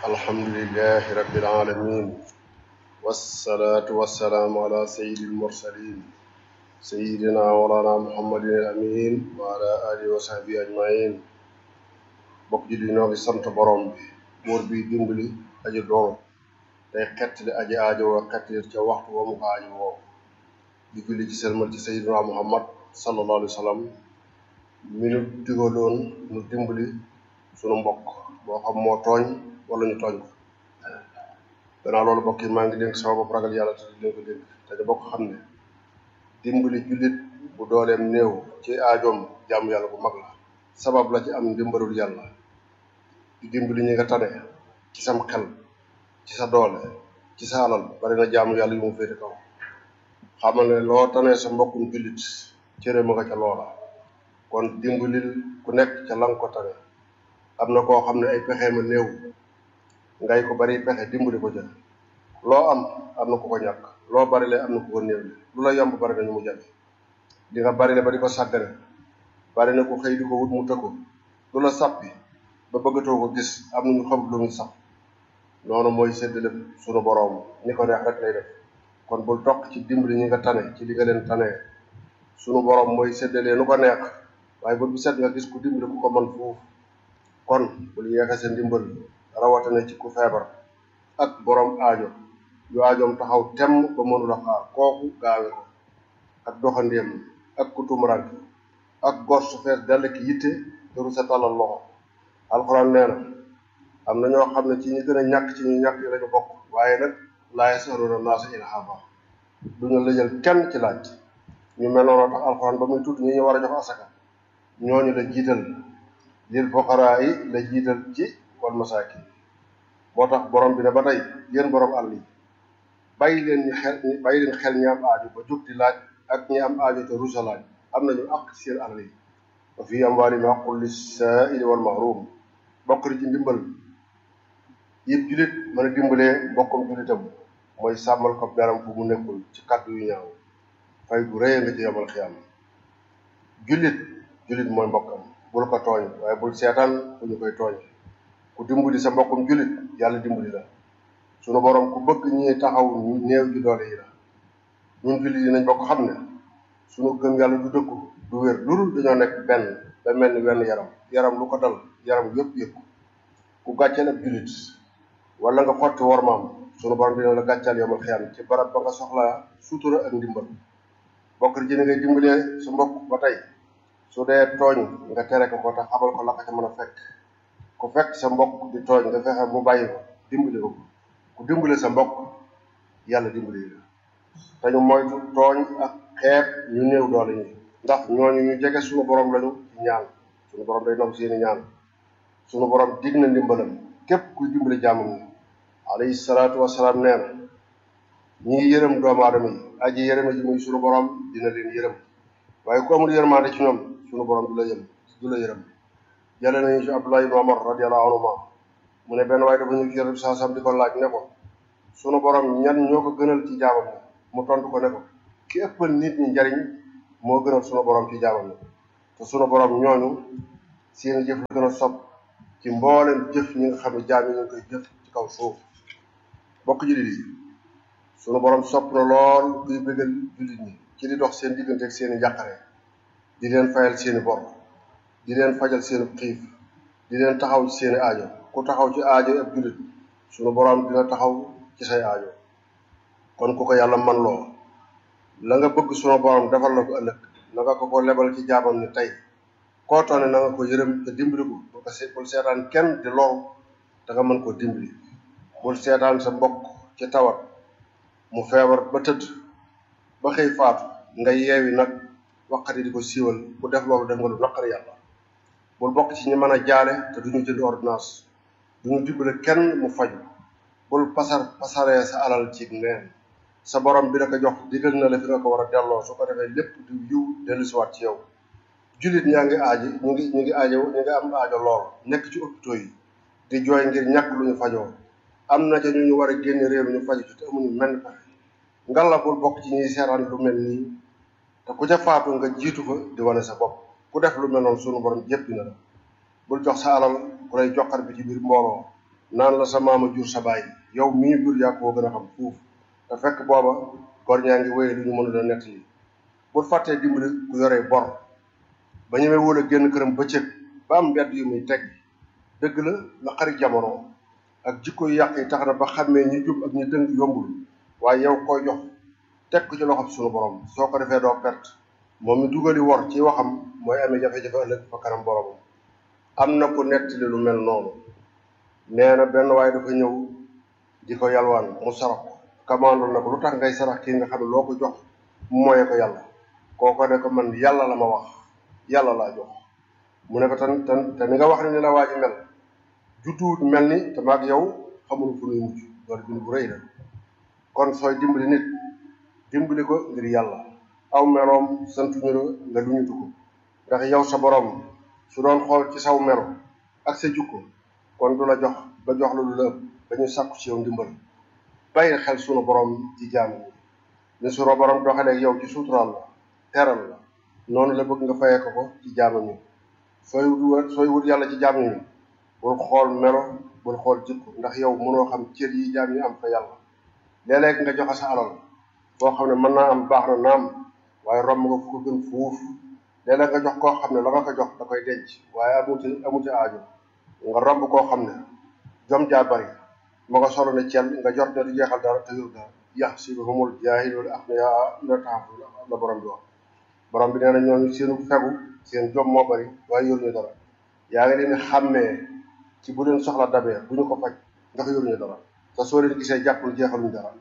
alhamdulilahi rabbil alamin wassalaatu wassalaamu ala sayyidil mursalin sayyidina walana muhammadin al amin wa ala alihi wa sahbihi ajmain bokk ji di ñoo ngi sant borom bi buur bi dimbali aji doon tey xettali aji aajo woo xettali ca waxtu wa mu ko aajo woo di julli ci selmal ci sayyidina muhammad sallallahu alayhi wa sallam mi nu digaloon nu dimbali sunu mbokk boo xam moo tooñ wala ñu tooñ ko gannaaw loolu mbokk yi maa ngi dénk sama bopp ragal yàlla te di leen ko dénk te di bokk xam ne dimbali jullit bu dooleem néew ci aajoom jàmm yàlla bu mag la sabab la ci am ndimbalul yàlla di dimbali ñi nga tane ci sam xel ci sa doole ci sa alal bari na jaamu yàlla yu mu féete kaw xamal ne loo tanee sa mbokkum jullit cëre ma nga ca loola kon dimbalil ku nekk ca lang ko tane am na koo xam ne ay pexeem a néew ngay ko bari pexe dimbali ko ca loo am am na ku ko ñàkk loo bari le am na ku ko néew le lu la yomb bari na ñu mu jafe di nga bari le ba di ko sàggane bari na ku xëy di ko wut mu tëkku lu la sàppi ba bëggatoo ko gis am na ñu xam lu muy sàpp noonu mooy séddale sunu boroom ni ko neex rek lay def kon bul toq ci dimbali ñi nga tane ci li nga leen tanee sunu boroom mooy séddalee nu ko neex waaye bul bu set nga gis ku dimbali ku ko mën foofu kon bul yeexe sa ndimbal rawatina ci ku feebar ak borom aajo yu aajoom taxaw temm ba mënula xaar kooku gaawe ko ak doxandéem ak ku tumuraanke ak gor su fees dell ki yitte teru sa tàllal loxo alxuraan nee na am na ñoo xam ne ci ñi gën a ñàkk ci ñu ñàkk yi lañu bokk waaye nag laa yasaluuna naasa ilhaafa duñu lëjal kenn ci laaj ñu mel noonu tax alxuraan ba muy tudd ñi ñu war a jox asaka ñooñu la jiital lil fuqaraa yi la jiital ci wal masaakin moo tax borom bi ne ba tey yéen borom àll yi bàyyi leen ñi xel bàyyi leen xel ñi am aajo ba jóg di laaj ak ñi am aajo te rusa laaj am nañu àq seen àll yi wa fii amwaalihim haqqun lis-saa'ili wal mahruum bokk ci ndimbal yëpp jullit mën a dimbalee mbokkum jullitam mooy sàmmal ko beram fu mu nekkul ci kàddu yu ñaaw fay gu rëy nga ci yomal xiyam jullit jullit mooy mbokkam bul ko tooñ waaye bul seetaan fu ñu koy tooñ ku dimbali sa mbokkum jullit yàlla dimbali la sunu borom ku bëgg ñi taxaw néew ji doole yi la ñun jullit yi nañ bokk xam ne sunu gëm yàlla du dëkku du wér lu dul dañoo nekk benn ba mel ni wenn yaram yaram lu ko dal yaram yëpp yëpp ku gàcceel ab jullit wala nga xotti wormaam sunu borom dina la gàccal yomal xiyam ci barab ba nga soxlaa sutura ak ndimbal bokk ci ni ngay dimbalee sa mbokk ba tey su dee tooñ nga tere ko ko te xamal ko la ko ca mën a fekk ku fekk sa mbokk di tooñ nga fexe mu bàyyi ko dimbali ko ku dimbali sa mbokk yàlla dimbali la te ñu moytu tooñ ak xeeb ñu néew doole ñi ndax ñooñu ñu jege suñu borom lañu ci ñaan suñu borom day nangu seeni ñaan suñu borom dig na ndimbalam képp kuy dimbali jàmmam ñi alayhi salaatu wasalaam nee na ñi ngi yërëm doomu aadama yi aji yërëme ji muy suñu borom dina leen yërëm waaye ku amul yërmaande ci ñoom suñu borom du la yëm du la yërëm jële nañu ci Abdullah ibn Umar radiyallahu anhuma mu ne benn waaye dafa ñu ci yërëm saa sam di ko laaj ne ko sunu borom ñan ñoo ko gënal ci jaamam ñi mu tontu ko ne ko ki ëppal nit ñi njariñ moo gënal sunu borom ci jaamam ñi te sunu borom ñooñu seen jëf la gën a sopp ci mboolem jëf ñi nga xam ne jaam yi ñu ngi koy jëf ci kaw suuf bokk jullit yi sunu borom sopp na lool kuy bëggal jullit ñi ci di dox seen diggante ak seeni njàqare di leen fayal seeni bor di leen fajal seeni xiif di leen taxaw ci seeni aajo ku taxaw ci aajo ab jullit sunu borom dina taxaw ci say aajo kon ku ko yàlla man loo la nga bëgg sunu borom defal la ko ëllëg na nga ko ko lebal ci jaamam ni tey koo toone na nga ko yërëm te dimbali ko bul ko bul seetaan kenn di loru da nga mën koo dimbali bul seetaan sa mbokk ci tawat mu feebar ba tëdd ba xëy faatu nga yeewi nag waqati di ko siiwal ku def loolu def nga lu naqari yàlla bul bokk ci ñi mën a jaale te duñu jënd ordonnance duñu dimbale kenn mu faju bul pasar pasaree sa alal ci neen sa borom bi la ko jox digal na la fi nga ko war a delloo su ko defee lépp di yiw dellusiwaat ci yow jullit ñaa ngi aaji ñu ngi ñu ngi aajo ñu ngi am aajo lool nekk ci hôpitaux yi di jooy ngir ñàkk lu ñu fajoo am na ca ñu ñu war a génne réew mi ñu faju ci te amuñu menn pexe ngalla bul bokk ci ñuy seetaan lu mel nii te ku ca faatu nga jiitu fa di wane sa bopp ku def lu mel noonu sunu borom jéppi na la bul jox sa alal ku lay joxar bi ci biir mbooloo naan la sa maama jur sa baay yow mi ñu jur yaa koo gën a xam fuuf te fekk booba gor ñaa ngi wéye lu ñu mënul a nett yi bu fàttee dimbali ku yoree bor ba ñemee wóor a génn këram bëccëg ba am mbedd yu muy teg dëgg la la xarit jamono ak jikko yu yàq yi tax na ba xàmmee ñi jub ak ñi dëng yombul waaye yow koy jox teg ko ci loxob suñu borom soo ko defee doo perte moom mi dugali wor ci waxam mooy amee jafe-jafe ëllëg fa kanam boromam am na ku nettali lu mel noonu nee na benn waaye dafa ñëw di ko yalwaan mu sarax ko commande na ko lu tax ngay sarax kii nga xam ne loo ko jox mu moye ko yàlla kooko ne ko man yàlla la ma wax yàlla laa jox mu ne ko tan tan te ni nga wax ne ni la waa ji mel judduwut mel ni te maag yow xamul fu nuy mujj loolu bind bu rëy la kon sooy dimbali nit dimbali ko ngir yàlla aw meloom santuñu la nga luñutu ko ndax yow sa borom su doon xool ci saw melo ak sa jukko kon du la jox ba jox la lu la ëpp dañu sàkku ci yow ndimbal bàyyi xel sunu borom ci jaam yi ni sunu borom doxalee yow ci suuturaal la teral la noonu la bëgg nga fayee ko ko ci jaamam yi sooy wut sooy wut yàlla ci jaam yi bul xool melo bul xool jikko ndax yow mënoo xam cër yi jaam yi am fa yàlla léeg-léeg nga joxe sa alal boo xam ne mën naa am baax na naam waaye romb nga fu ko gën fuuf léeg-léeg nga jox koo xam ne la nga ko jox da koy denc waaye amuti amuti aajo nga romb koo xam ne jom jaa bari ma nga solo ne cel nga jot ne du jeexal dara te yor dara yax si ba humul jaahilul axniyaa la taxafu la borom bi wax borom bi nee na ñooñu seenu fegu seen jom moo bari waaye yoruñu dara yaa ngi leen di xàmmee ci bu leen soxla dabee bu ñu ko faj ndax yoruñu dara te soo leen gisee jàppul jeexaluñu dara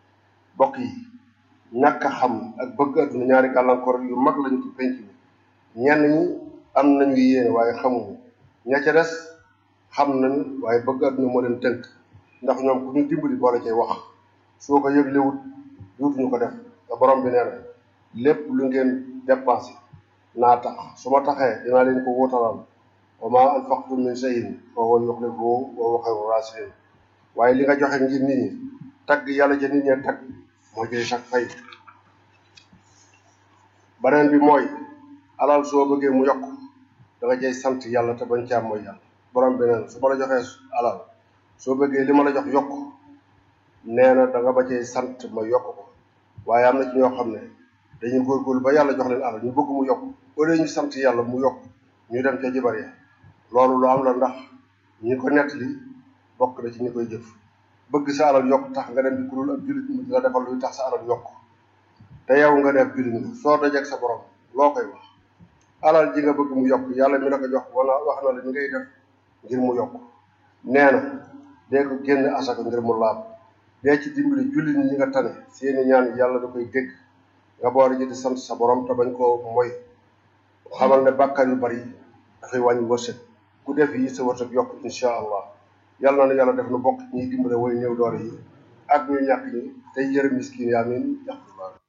bokk yi ñàkk a xam ak bëgg adduna ñaari gàllankoor yu mag lañu ci penc mi ñenn ñi am nañu yéene waaye xamuñu ña ca des xam nañu waaye bëgg adduna moo leen tënk ndax ñoom ku ñu dimbali boole cay wax soo ko yëglewut duutuñu ko def te borom bi nee na lépp lu ngeen dépensé naa tax su ma taxee dinaa leen ko wóotalal wa ma anfaqtum min shay'in fa huwa yukhlifuhu wa huwa khayru rasikin waaye li nga joxe ngir nit ñi tagg yàlla ca nit ñee tagg moo jëy sax fay beneen bi mooy alal soo bëggee mu yokk da nga cay sant yàlla te bañ caa mooy yàlla borom bi neen su ma la joxee alal soo bëggee li ma la jox yokk nee na da nga ba cay sant ma yokk ko waaye am na ci ñoo xam ne dañuy góorgóorlu ba yàlla jox leen alal ñu bëgg mu yokk au lieu ñu sant yàlla mu yokk ñu dem ca jibar ya loolu lu am la ndax ñi ko nettali bokk na ci ñi koy jëf bëgg sa alal yokk tax nga dem di kurul ab jullit mu di la defal luy tax sa alal yokk te yow nga def jullit nga soo dajeeg sa borom loo koy wax alal ji nga bëgg mu yokk yàlla mi la ko jox wala wax na la ñu ngay def ngir mu yokk nee na dee ko génn asaka ngir mu laab dee ci dimbali jullit ñi nga tane seeni ñaan yàlla da koy dégg nga boole ji di sant sa borom te bañ koo moy xamal ne bàkkaar yu bari dafay wàññi wërsëg ku def yi sa wërsëg yokk insha allah yàlla na yàlla def nu bokk ñiy dimbale way néew doole yi ak ñu ñàkk ñi tey yërëm miskin yaa min